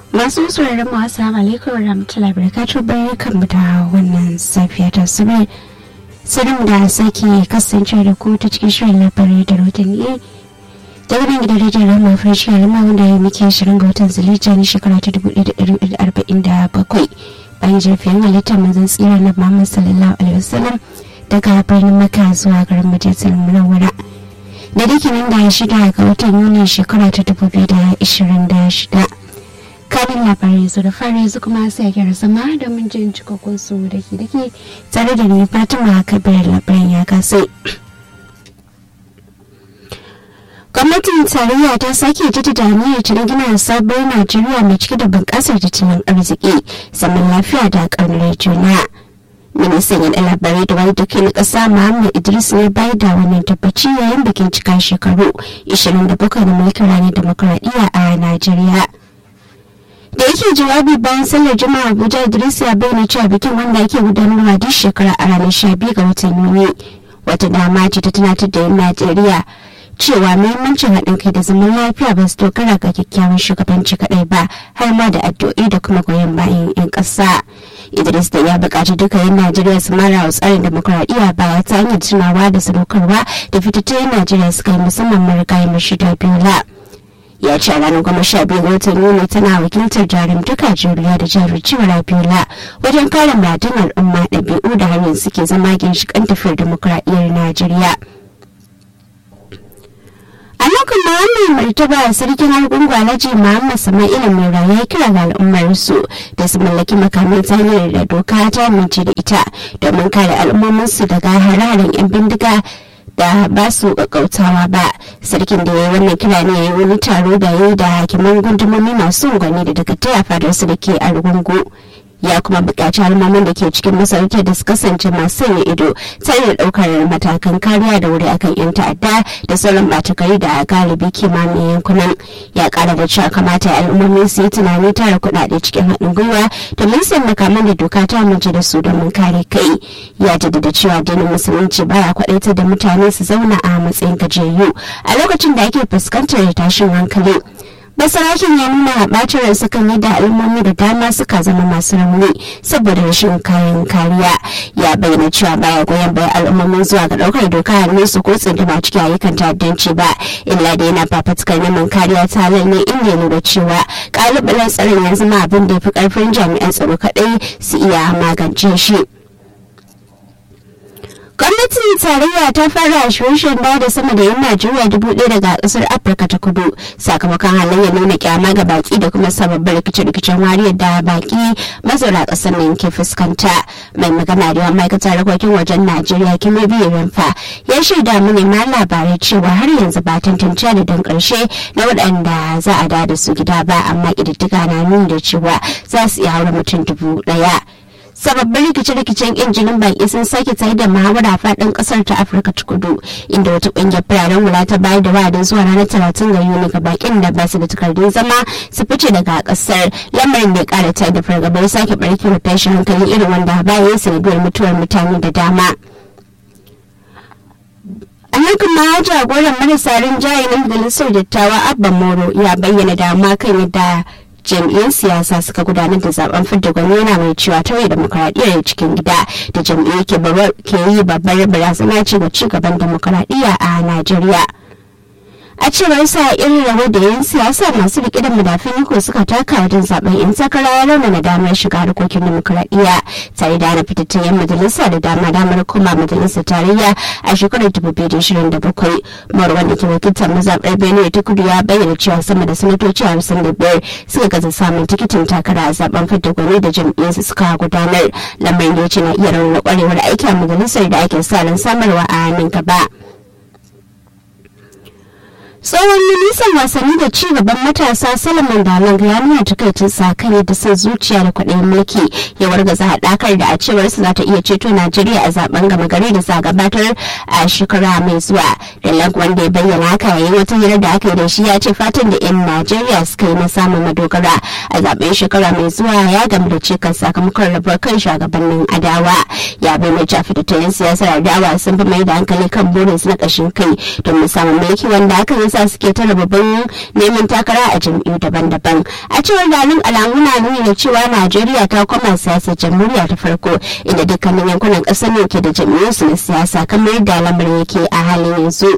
masu sauraron mu assalamu alaikum wa rahmatullahi barakatuh barkan mu da wannan safiya ta sabai sanin da sake kasance da ku ta cikin shirin labarai da rotanni daga nan gidan rediyon rama fresh alama wanda ya muke shirin ga watan zulija na shekara ta 1447 bayan jirfin halittar manzon tsira na muhammad sallallahu alaihi wasallam daga birnin maka zuwa garin majalisar munawwara da dukkanin da shida ga watan yuni shekara ta 2026 kanin labarai su da fara yanzu kuma sai a gyara zama domin jin cikakkun su da ke dake tare da ni fatima kabir labaran ya kasai gwamnatin tarayya ta sake jaddada aniyar ta gina sabuwar najeriya mai cike da bunƙasar tattalin arziki zaman lafiya da ƙaunar juna ministan yaɗa labarai da wani dake na ƙasa muhammad idris ne bayar da wannan tabbaci yayin bikin cika shekaru 27 na mulkin ranar demokuraɗiyya a najeriya da yake jawabi bayan sallar juma'a abuja idris ya bayyana cewa bikin wanda ake gudanarwa duk shekara a ranar 12 ga watan yuni wata dama ce ta tunatar da yan najeriya cewa muhimmancin haɗin kai da zaman lafiya ba su dogara ga kyakkyawan shugabanci kaɗai ba har ma da addu'o'i da kuma goyon bayan 'yan ƙasa idris da ya buƙaci duka 'yan najeriya su mara wa tsarin demokuraɗiyya baya ta hanyar tunawa da sadaukarwa da fitattun 'yan najeriya suka yi musamman marigayi mashida biola ya ce ranar goma sha biyu ga watan yuni tana wakiltar jarumtaka juriya da jajircewar abiola wajen kare muradun al'umma ɗabi'u da hanyar suke zama ginshiƙan tafiyar demokuraɗiyyar najeriya a lokacin da wannan martaba sarkin argungu alhaji muhammad sama'ila mura ya kira ga al'ummar su da su mallaki makamin hanyar da doka ta amince da ita domin kare al'ummominsu daga hararen 'yan bindiga da ba su kakkautawa ba sarkin da ya yi wannan kira ne ya yi wani taro da ya yi da hakiman gundumomi masu unguwanni da daga taya fadarsu da ke argungu ya kuma buƙaci al'ummomin da ke cikin masarautar da su kasance masu sanya ido tare da ɗaukar matakan kariya da wuri akan 'yan ta'adda da sauran ɓatakari da galibi kimanin yankunan ya ƙara da cewa kamata al'ummomi su yi tunani tara kuɗaɗe cikin haɗin gwiwa domin sayan makaman da doka ta amince da su domin kare kai ya jaddada cewa addinin musulunci baya kwaɗaitar da mutane su zauna a matsayin gajiyayyu a lokacin da ake fuskantar tashin hankali basarakin ya nuna bacin ransa kan yadda al'ummomi da dama suka zama masu rauni saboda rashin kayan kariya ya bayyana cewa baya goyon bayan al'ummomin zuwa ga daukar doka hannun su ko tsindima cikin ayyukan ta'addanci ba illa da yana fafatukar neman kariya ta halal ne inda ya nuna cewa kalubalen tsaron ya zama abin da ya fi karfin jami'an tsaro kadai su iya magance shi. gwamnatin tarayya ta fara shirye da sama da yan najeriya dubu ɗaya daga ƙasar afirka ta kudu sakamakon halayyar nuna kyama ga baki da kuma sababbin rikice-rikicen wariyar da baki mazauna ƙasar nan ke fuskanta mai magana da yawan ma'aikatar harkokin wajen najeriya kimi biyu rumfa ya shaida manema labarai cewa har yanzu ba tantance da dan ƙarshe na waɗanda za a da su gida ba amma ƙididdiga na nuni da cewa za su iya haura mutum dubu ɗaya. sababbin rikice-rikicen injinin baki sun sake tsaye da muhawara faɗin ƙasar ta afirka ta kudu inda wata ƙungiyar fararen hula ta bayar da wa'adin zuwa ranar talatin ga yuni ga bakin da ba su da takardun zama su fice daga ƙasar lamarin da ya ƙara tsaye da fargabar sake ɓarkewar tashin hankali irin wanda bayan sanadiyar mutuwar mutane da dama. a nan kuma jagoran marasa rinjaye na majalisar dattawa abba moro ya bayyana dama kan yadda jam'iyyar siyasa suka gudanar da zaben fidda gwani yana mai cewa tauye demokaradiyyar cikin gida da jam'iyyar ke yi babbar barazana ce ga cigaban demokaradiyya a najeriya a cewar sa irin rawar da yan siyasa masu rike da madafin iko suka taka wajen zaben yan takara ya raunana damar shiga harkokin demokuraɗiyya tare da hana fitattun yan majalisa da dama damar koma majalisar tarayya a shekarar 2027 marwan da ke wakiltar mazaɓar benue ta kudu ya bayyana cewa sama da sanatoci hamsin da biyar suka gaza samun tikitin takara a zaben fidda gwani da jam'iyyarsu suka gudanar lamarin da ya ce na iya raunana kwarewar aiki a majalisar da ake sa ran samarwa a nan gaba. tsohon ministan wasanni da ci gaban matasa salaman dalang ya nuna takaicin sa kan yadda son zuciya da kwaɗayin mulki ya wargaza haɗakar da a cewar su za ta iya ceto najeriya a zaben gama gari da za gabatar a shekara mai zuwa dalang wanda ya bayyana haka yayin wata hira da aka yi da shi ya ce fatan da 'yan najeriya suka yi na samun madogara a zaben shekara mai zuwa ya gamu da cikas sakamakon rabuwar kan shugabannin adawa ya bayyana cewa fitattun siyasar adawa sun fi mai da hankali kan burinsu na ƙashin kai domin samun mulki wanda aka yi yasa suke tara babban neman takara a jam'iyyu daban-daban a cewar dalin alamu na nuni da cewa najeriya ta koma siyasar jamhuriya ta farko inda dukkanin yankunan ƙasar ne ke da jam'iyyunsu na siyasa kamar yadda lamarin yake a halin yanzu.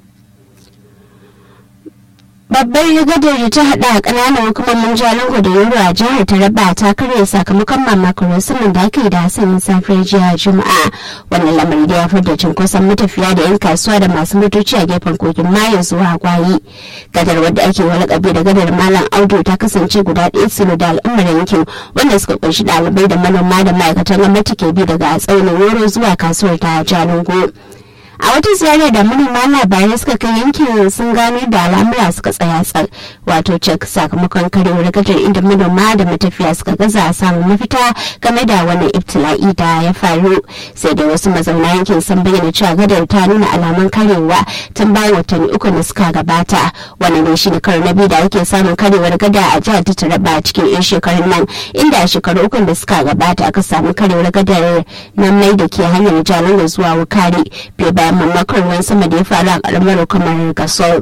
babbar rigadar da ta hada a kananan hukumomin jalingo da yoro a jihar taraba ta karya sakamakon mamakon saman da aka yi da hasanin safiyar jiya juma'a wannan lamari da ya fada cunkoson matafiya da yan kasuwa da masu motoci a gefen kogin mayo zuwa gwayi gadar wadda ake walakabi da gadar malam audu ta kasance guda ɗaya tsiro da al'ummar yankin wanda suka kunshi ɗalibai da manoma da ma'aikatan gwamnati ke bi daga tsaunin yoro zuwa kasuwar ta jalingo a wata ziyarar da manema labarai suka kai yankin sun gano da al'amura suka tsaya tsar wato cek sakamakon karewar gadar inda manoma da matafiya suka gaza a samun mafita game da wani ibtila'i da ya faru sai da wasu mazauna yankin sun bayyana cewa gadar ta nuna alamun karewa tun bayan watanni uku da suka gabata wannan ne shine karo na biyu da ake samun karewar gada a jihar ta taraba cikin yan shekarun nan inda a shekaru uku da suka gabata aka samu karewar gadar na mai da ke hanyar jalango zuwa wukari bai bayan mamakon ruwan sama da ya faru a karamar kamar gasol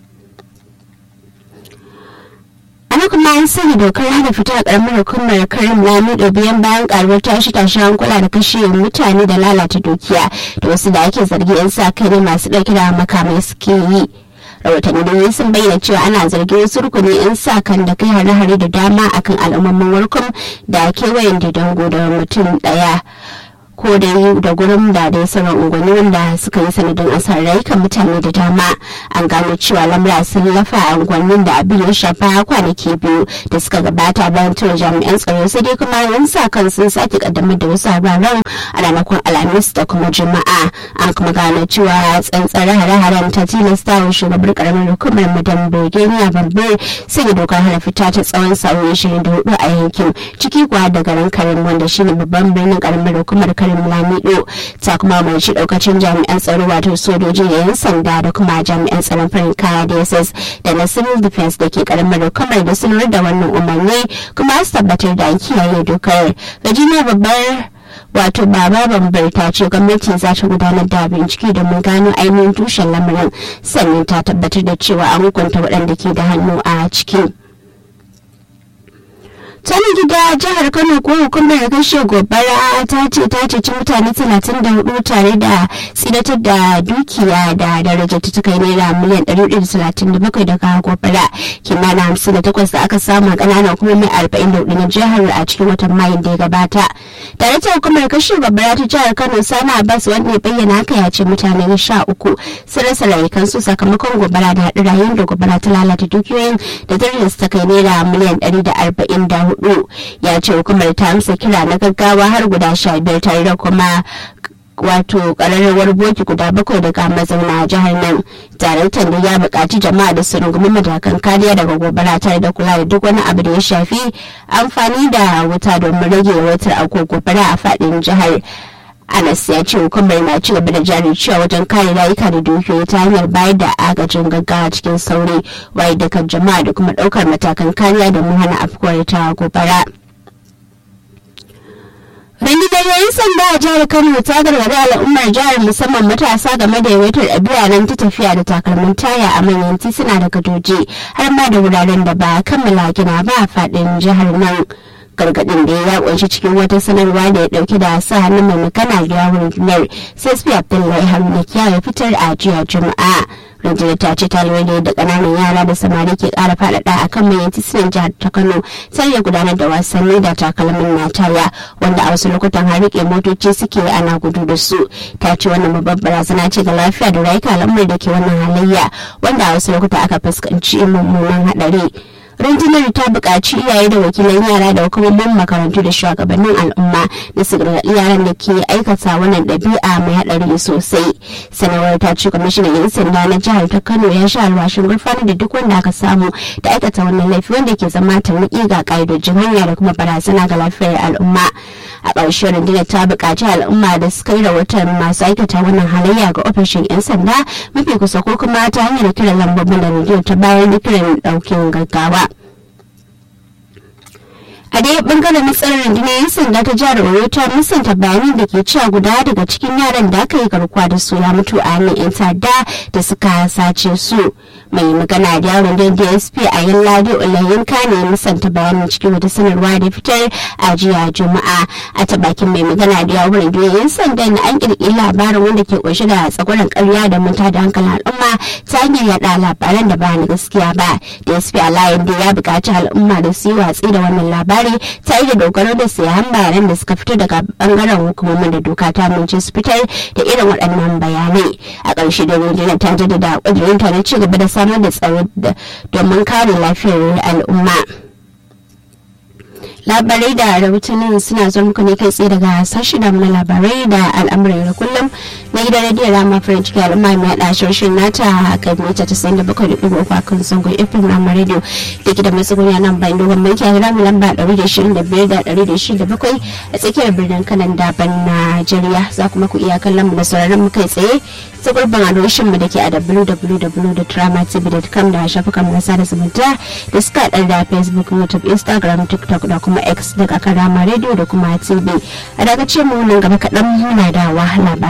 ana kuma an sanya dokar hana fita a karamar hukumar karim lamido biyan bayan karuwar tashi tashi hankula da kashe mutane da lalata dukiya da wasu da ake zargi yan sa kai ne masu ɗauke da makamai suke yi rahotanni da sun bayyana cewa ana zargin wasu rukuni 'yan sa kan da kai hare-hare da dama akan al'ummomin warkum da kewayen didango da mutum ɗaya ko da yi da gurin da dai sauran unguwanni wanda suka yi sanadin asarar rayukan mutane da dama an gano cewa lamura sun lafa a unguwannin da abin ya shafa kwanaki biyu da suka gabata bayan tura jami'an tsaro sai dai kuma yan sa kan sun sake kaddamar da wasu hararen a ranakun alhamis da kuma juma'a an kuma gano cewa tsantsar hare-haren ta tilasta wa shugabar karamar hukumar madam birgenia babbar sanya dokar hana fita ta tsawon sa'o'i 24 a yankin ciki kuwa da garin karim wanda shine babban birnin karamar hukumar karim lamido ta kuma umarci daukacin jami'an tsaro wato sojoji da yan sanda da kuma jami'an tsaron farin kaya dss da na civil defense da ke karamar hukumar da sanar da wannan umarni kuma su tabbatar da kiyaye dokar virginia babbar wato baba bambar ta ce gwamnati za ta gudanar da bincike domin gano ainihin tushen lamarin sannan ta tabbatar da cewa an hukunta waɗanda ke da hannu a cikin tana gida jihar kano ko hukumar kashe gobara ta ce ta ceci mutane 34 tare da tsidatar da dukiya da daraja ta kai naira miliyan 137 daga gobara kimanin 58 da aka samu a kananan hukumomi 44 na jihar a cikin watan mayun da ya gabata tare da hukumar kashe gobara ta jihar kano sana abbas wanda ya bayyana haka ya ce mutane 13 sun rasa rayukansu sakamakon gobara da haɗu rayuwar da gobara ta lalata dukiyoyin da darajar ta kai naira miliyan 144 hudu ya ce hukumar ta amsa kira na gaggawa har guda sha biyar tare da kuma wato kararrawar boki guda bakwai daga mazauna jihar nan daraktan da ya buƙaci jama'a da su rungumi matakan kariya daga gobara tare da kula da duk wani abu da ya shafi amfani da wuta domin rage yawaitar akwai gobara a faɗin jihar anas ya ce hukumar na ci gaba da jari cewa wajen kare rayuka da dukiyoyi ta hanyar bayar da agajin gaggawa cikin sauri waye da kan jama'a da kuma ɗaukar matakan kariya domin hana afkuwar ta gobara. rundunar yayin sanda a jihar kano ta gargaɗi al'ummar jihar musamman matasa game da yawaitar ɗabi'a nan ta tafiya da takalmin taya a manyan tituna da gadoji har ma da wuraren da ba kammala gina ba a faɗin jihar nan. gargadin da ya kunshi cikin wata sanarwa da ya dauke da sa hannun mai magana da yawon rundunar sai abdullahi haruna ya fitar a jiya juma'a rundunar ta ce ta lura da kananan yara da samari ke kara faɗaɗa a kan manyan titunan jihar ta kano sai ya gudanar da wasanni da takalmin nataya wanda a wasu lokutan har rike motoci suke ana gudu da su ta ce wannan babbar barazana ce ga lafiya da rayuka al'ummar da ke wannan halayya wanda a wasu lokuta aka fuskanci mummunan haɗari. rundunar ta buƙaci iyaye da wakilan yara da hukumomin makarantu da shugabannin al'umma da su gargaɗi yaran da ke aikata wannan ɗabi'a mai haɗari sosai sanarwar ta ce kwamishinan yan sanda na jihar ta kano ya sha alwashin gurfanar da duk wanda aka samu da aikata wannan laifi wanda ke zama tarnaƙi ga ƙa'idojin hanya da kuma barazana ga lafiyar al'umma a ƙarshe rundunar ta buƙaci al'umma da suka yi rahoton masu aikata wannan halayya ga ofishin 'yan sanda mafi kusa ko kuma ta hanyar kiran lambobin da rundunar ta bayar da kiran ɗaukin gaggawa a dai bangaren matsalar rundunar yan sanda ta jihar oyo ta musanta bayanan da ke cewa guda daga cikin yaran da aka yi garkuwa da su ya mutu a hannun yan ta'adda da suka sace su mai magana da yaron da dsp a yin ladi ulayin kane musanta bayanin cikin wata sanarwa da fitar a jiya juma'a a ta bakin mai magana da yawon rundunar yan sanda na an kirkiri labarin wanda ke kunshe da tsakwaran karya da manta da hankalin al'umma ta hanyar yada labaran da ba na gaskiya ba dsp alayin da ya buƙaci al'umma da su yi watsi da wannan labari ta yi da dogaro da sayan bayanan da suka fito daga bangaren hukumomin da doka ta amince su fitar da irin waɗannan bayanai a ƙarshe da rundunar ta jaddada ƙudurinta na ci gaba da samar da tsaro domin kare lafiyar al'umma. labarai da rahotannin suna zuwa muku ne kai tsaye daga sashi da na labarai da al'amuran da kullum na gidan rediyo rama farin ciki al'umma mai haɗa shirshin nata a kan mita ta sayin da bakwai da ɗigo uku a kan zangon fm rama radio da gidan mai tsugunya nan bayan dogon mulki a rama lamba ɗari da shirin da biyar da ɗari da shirin da bakwai a tsakiyar birnin kanan daban najeriya za kuma ku iya kallon mu da sauraron mu kai tsaye ta gurbin adireshin mu da ke a www.dramatv.com da shafukan mu na sada zumunta da suka haɗar da facebook youtube instagram tiktok da kuma x daga karama radio da kuma tv a daga ce mu nan gaba kaɗan muna da wahala